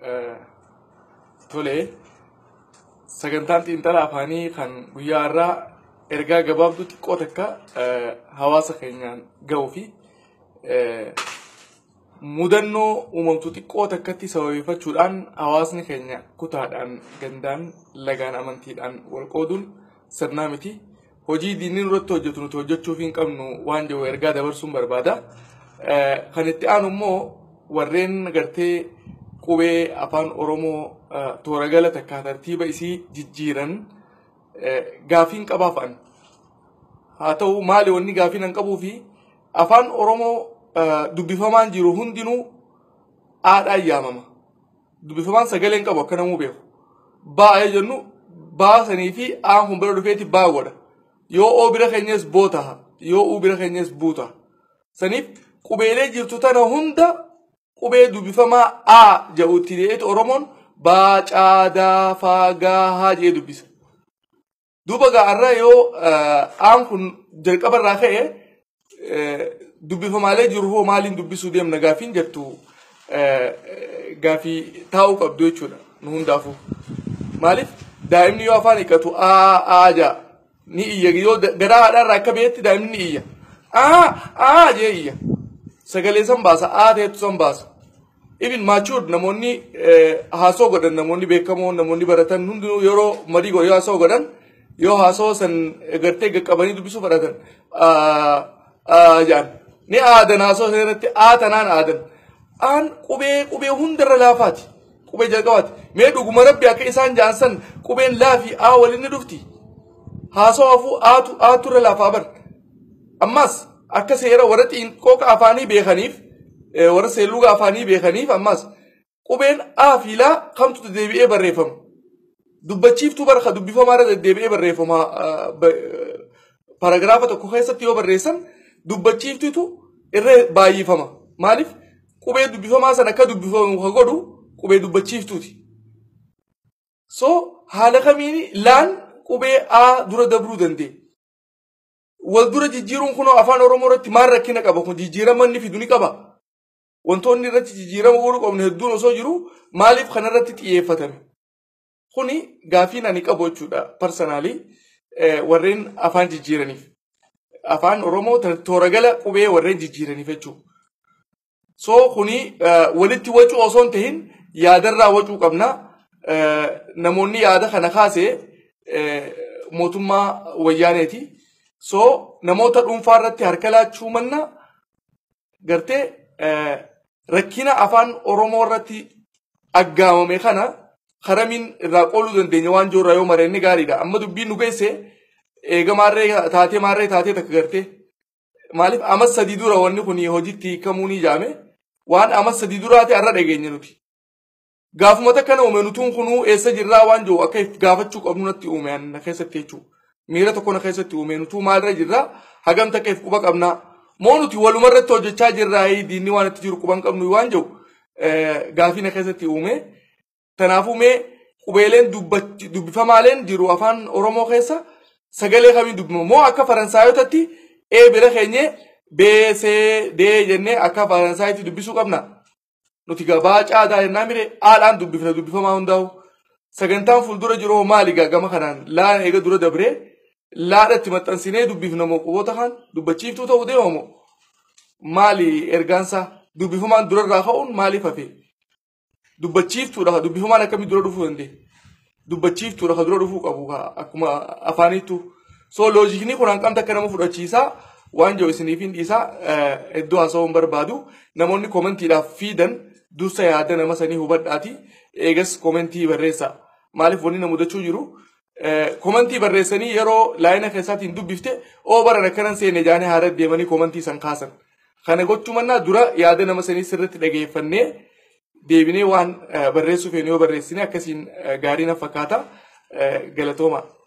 Tole sagantaan xiinxala afaanii kan guyyaa irraa ergaa gabaabduu xiqqoo takka hawaasa keenyaan gahuu fi mudannoo uumamtuu xiqqoo takkatti sababeeffachuudhaan hawaasni keenya kutaadhaan gandaan lagaan amantiidhaan wal qooduun sirnaa miti. Hojii diinni irratti hojjetu nuti hojjechuuf hin qabnu waan jiru ergaa dabarsuun barbaada. Kan itti aanu immoo warreen gartee qubee afaan Oromoo toora gala takkaa tartiiba isii jijjiiran gaafiin qabaafan. Haa ta'u maali wanni gaafiin hin qabuu fi afaan Oromoo dubbifamaan jiru hundinuu aadhaan yaamama. Dubbifamaan sagalee hin qabu akka namuu beeku. Baa'ee jennu baasanii fi aan kun bira dhufeeti baa godha. Yoo oo bira keenyas boo taha. Yoo uu bira keenyas buu taha. Saniif qubeelee jirtu tana hunda qubee dubbifamaa A jedhutti deetu Oromoon baa caadaa faagaa haa jedhee dubbisa. Duuba gaarraa yoo aan kun jalqaba irraa ka'e dubbifamaalee jiru hoo maaliin dubbisuu deemna gaafiin jettu gaafii taa'uu qabdu jechuudha nu hundaafuu. Maaliif daa'imni yoo afaan hiikkatu aa aa jaa ni iyya yoo garaa haadhaarraa akka beetti daa'imni ni iyya. Aa aa jee iyya. Sagalee san baasa aa ta'etu san baasa. Ibin maachuud namoonni haasoo godhan namoonni beekamoo namoonni baratan hundinuu yeroo marii godhan yoo haasoo godhan yoo haasoo san gartee qaqqabanii dubbisuu fudhatan jaan ni aadan haasoo sanatti aa tanaan aadan aan qubee qubee hundarra laafaati qubee jalqabaati mee dhuguma rabbi akka isaan jaan san qubeen laafi aa waliin ni dhufti haasoo hafuu aatu aaturra laafaa bar ammas akka seera warra xiinqooqa afaanii beekaniif warra seelluga afaanii beekaniif ammas qubeen aa fi laa kamtu deebi'ee barreeffama dubbachiiftuu barka dubbifamaarra deddeebi'ee barreeffama paragraafa tokko keessatti yoo barreessan dubbachiiftutu irra baay'ifama maaliif qubee dubbifamaa san akka dubbifamu ka godhu qubee dubbachiiftuuti so haala kamiin laan qubee aa dura dabruu danda'e wal dura jijjiiruun kunoo afaan oromoo irratti maal rakkina qaba kun jijjiirama inni fidu ni qaba wantoonni irratti jijjiirama godhuu qabnu hedduun osoo jiru maaliif kanarratti xiyyeeffatame kuni gaafiin ani qabu jechuudha parsanaalii warreen afaan jijjiiraniif afaan oromoo toora gala qubee warreen jijjiiraniif jechuudha. So kuni walitti wacuu osoo hin tahin yaadarraa wacuu qabna namoonni yaada kana kaase mootummaa wayyaaneeti. So namoota dhuunfaa irratti harka laachuu manna gartee rakkina afaan oromoo irratti aggaamame kana karamiin irraa qooluu dandeenya waan jirurraa yoo maree inni gaariidha. Amma dubbiin nu geesse eega maarree taatee maarree taatee takka gartee. Maaliif amas sadii dura wanni kun hojiitti hiikamuu ni jaame waan amas sadii duraati har'a dhageenye nuti. Gaafuma takka na uume nutuun kunuu eessa jirraa waan jiru akka gaafachuu qabnu natti uume na keessatti jechuudha. Miira tokko na keessatti uume nutuu maalirra jirraa hagam takka if quba qabnaa. Moo nuti walumarratti hojjechaa jirraa diinni waan itti jiru quban qabnu waan jiru gaafii na keessatti uume. Kanaafuu mee qubeeleen dubbifamaaleen jiru afaan Oromoo keessa sagalee kamiin dubbifama moo akka Faransaayotatti ee bira keenye bee see dee jennee akka Faransaayitti dubbisuu qabna. Nuti gabaa caadaa jennaa mire haadhaan dubbifna dubbifamaa hundaa'u. Sagantaan fuuldura jiru maali gama kanaan laan eega dura dabree laadha itti maxxansinee dubbifna moo quboota kan dubbachiiftuu ta'uu deema moo maali ergaansaa dubbifamaan durarraa ka'uun maaliif hafee? dubbachiiftuudha dubbifamaan akkamii dura dhufuu dandeenya. Dubbachiiftuudha ka dura dhufuu qabu akkuma afaanittu. So loojikni kun hanqamta akka nama fudhachiisaa waan jiru isiniif hin dhiisaa iddoo haasawuu hin barbaadu. Namoonni koomentiidhaaf fiidan dursa yaada nama sanii hubadhaati. Eegas koomentii barreessaa. Maaliif wanni na mudachuu jiru? Koomentii barreessanii yeroo laayina keessaatiin dubbifte oo baran akkanan seene jaanii haara deemanii koomentii san kaasan. Kana gochuu mannaa dura yaada nama sanii sirriitti dhageeffannee deebinee waan barreessuuf yoo barreessine akkasiin gaarii na fakkaata galatooma.